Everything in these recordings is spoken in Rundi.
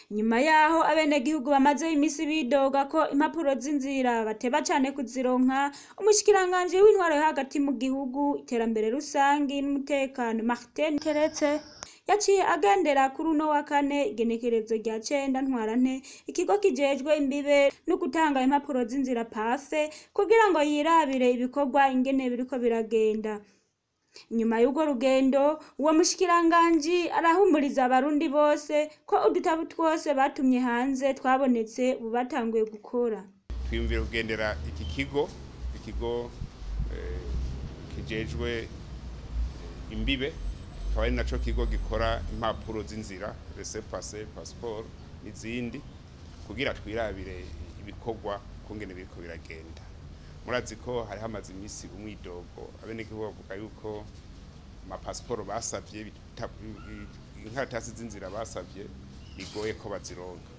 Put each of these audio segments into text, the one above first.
nyuma yaho abenegihugu bamazeho imisi bidoga ko impapuro z'inzira bateba cane kuzironka umushikiranganji w'intwaro yo hagati mu gihugu iterambere rusangi n'umutekano Martin Teretse yaciye agendera kuri uno wa kane igenekerezo rya cenda ntwarante ikigo kijejwe imbibe no gutanga impapuro z'inzira pafe kugira ngo yirabire ibikorwa ingene biriko biragenda nyuma y'urwo rugendo uwo mushikiranganji arahumuriza abarundi bose ko udutabu twose batumye hanze twabonetse ubu batanguye gukora twiyumvira kugendera iki kigo ikigo eh, kijejwe eh, imbibe akaba ari naco kigo gikora impapuro z'inzira rese pase passport n'izindi kugira twirabire ibikorwa kungene biriko biragenda murazi ko hari hamaze imisi umwidogo abenegihugu bavuga yuko amapasiporo basavye bita- inkaratasi z'inzira basavye bigoye ko bazironka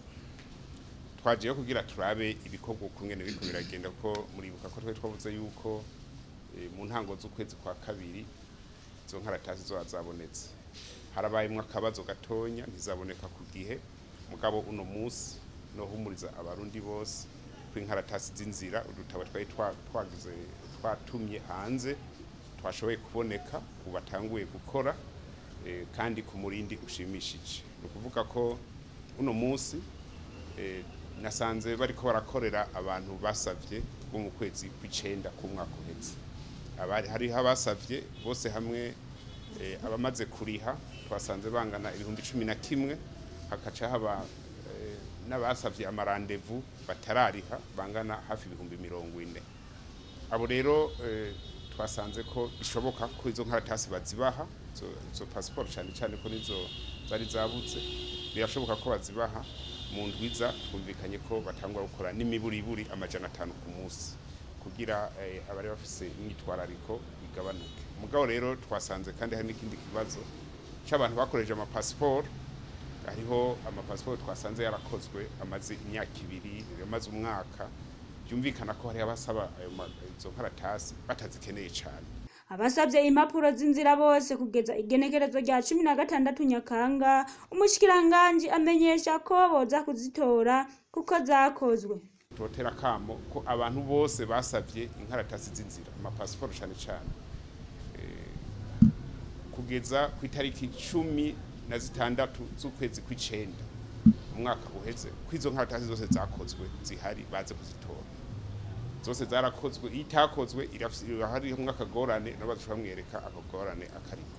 twajeyo kugira turabe ibikorwa ukungene biriko biragenda kuko muribuka ko twari twavuze yuko eh, mu ntango z'ukwezi kwa kabiri izo nkaratasi zoba zabonetse harabayemwo akabazo gatonya ntizaboneka ku gihe mugabo uno musi nohumuriza abarundi bose ko inkaratasi z'inzira udutabo twari twa- twagize twatumye hanze twashoboye kuboneka ubu batanguye gukora eh, kandi ku murindi ushimishije ni ukuvuga ko uno musi eh, nasanze bariko barakorera abantu basavye bo mu kwezi kw'icenda k'umwaka uheze abari hariho abasavye bose hamwe eh, abamaze kuriha twasanze bangana ibihumbi cumi na kimwe hakaca haba eh, n'abasavye amarandevu batarariha bangana hafi ibihumbi mirongo ine abo rero eh, twasanze ko bishoboka ko izo nkaratasi bazibaha izo, izo pasiporo cyane cyane ko nizo zari zabuze birashoboka ko bazibaha mu ndwiza twumvikanye ko batangwa gukora n'imiburiburi amajana atanu ku munsi kugira eh, abari bafise imyitwarariko igabanuke mugabo rero twasanze kandi hari n'ikindi kibazo c'abantu bakoresheje amapasiporo hariho amapasiporo twasanze yarakozwe amaze imyaka ibiri amaze umwaka byumvikana ko hariho abasaba ayo ma- izo nkaratasi batazikeneye cyane abasavye impapuro z'inzira bose kugeza igenekerezo rya cumi na gatandatu nyakanga umushikiranganji amenyesha ko boza kuzitora kuko zakozwe totera kamo ko abantu bose basavye inkaratasi z'inzira amapasiporo cyane cyane Eh, kugeza ku itariki cumi na zitandatu z'ukwezi kw'icenda umwaka uheze ko izo nkaratasi zose zakozwe zihari baze kuzitora zose zarakozwe iyo itakozwe irafise- hariho akagorane nabo bazoca bamwereka akagorane akariko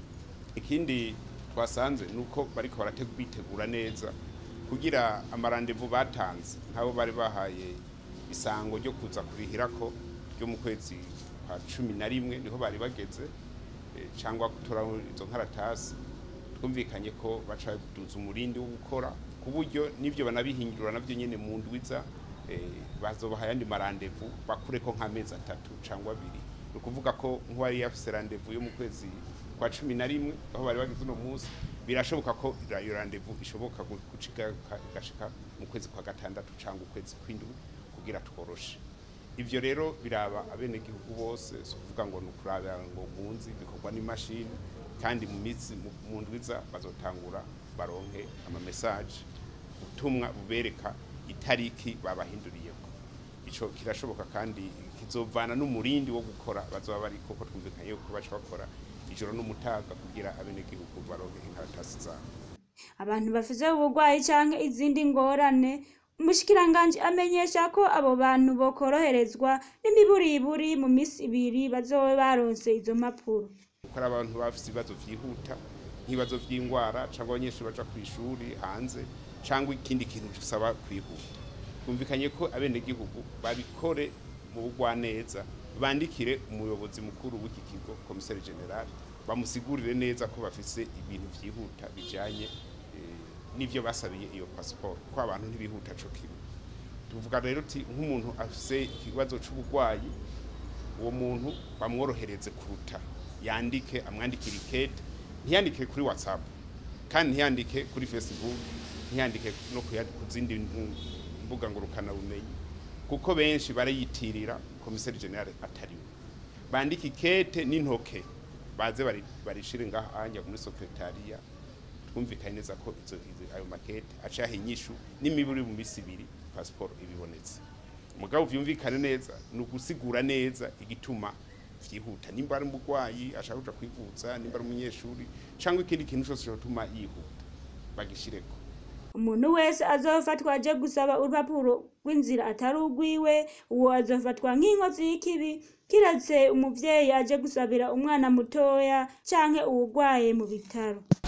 ikindi twasanze ni uko bariko barate- bitegura neza kugira amarandevu batanze nk'abo bari bahaye isango ryo kuza kurihirako ryo mu kwezi kwa cumi na rimwe niho bari bageze eh, cyangwa gutora izo nkaratasi twumvikanye ko baca baduza umurindi wo gukora ku buryo n'ibyo banabihindura navyo nyene mu ndwiza eh, bazobaha ayandi marandevu bakureko nk'amezi atatu cyangwa abiri ni ukuvuga ko nk'uwari yafise randevu yo mu kwezi kwa cumi na rimwe aho bari bageze uno munsi birashoboka ko ira- iyo randevu ishoboka gu- gucika igashika mu kwezi kwa gatandatu cyangwa ukwezi kw'indwi kugira tworoshe ivyo rero biraba abenegihugu bose si ukuvuga ngo ni ukurabira ngo munzi bikorwa n'imashini kandi mu minsi mu- mu ndwiza bazotangura baronke amamesaje ubutumwa bubereka itariki babahinduriyeko ico kirashoboka kandi kizovana n'umurindi wo gukora bazoba bari koko twumvikanye yuko baca bakora ijoro n'umutaga kugira abenegihugu baronke inkaratasi zabo abantu bafise uburwayi canke izindi ngorane umushikiranganji amenyesha ko abo bantu bokoroherezwa n'imiburiburi mu misi ibiri bazobe baronse izo mpapuro kuko ari abantu bafite ibibazo vyihuta nk'ibibazo vy'ingwara cyangwa abanyeshuri baja ku ishuri hanze cyangwa ikindi kintu gisaba kwihuta twumvikanye ko abenegihugu babikore mu bugwaneza bandikire umuyobozi mukuru w'iki kigo komiseri general bamusigurire neza ko bafise ibintu vyihuta bijanye eh, n'ivyo basabiye iyo pasiporo ko abantu ntibihuta co kimwe tuvuga rero uti nk'umuntu afise ikibazo c'uburwayi uwo muntu bamworohereze kuruta yandike amwandikire ikete ntiyandike kuri whatsapp kandi ntiyandike kuri facebook ntiyandike no ku yandi- ku zindi mm, mbuga ngurukana bumenyi kuko benshi barayitirira komiseri generale atariwe bandike ikete n'intoke baze bari- barishire ngaha anja muri sekretariya twumvikanye neza ko izo izo- ayo makete acaha inyishu n'imiburi mu misi ibiri pasiporo ibibonetse mugabo vyumvikane neza ni ugusigura neza igituma vyihuta nimba ari umurwayi ashaka kuja kwivuza nimba ari umunyeshuri cyangwa ikindi kintu cyose cyotuma yihuta bagishireko umuntu wese azofatwa aje gusaba urupapuro rw'inzira atari urwiwe uwo azofatwa nk'inkozi y'ikibi kiretse umuvyeyi aje gusabira umwana mutoya canke uwugwaye mu bitaro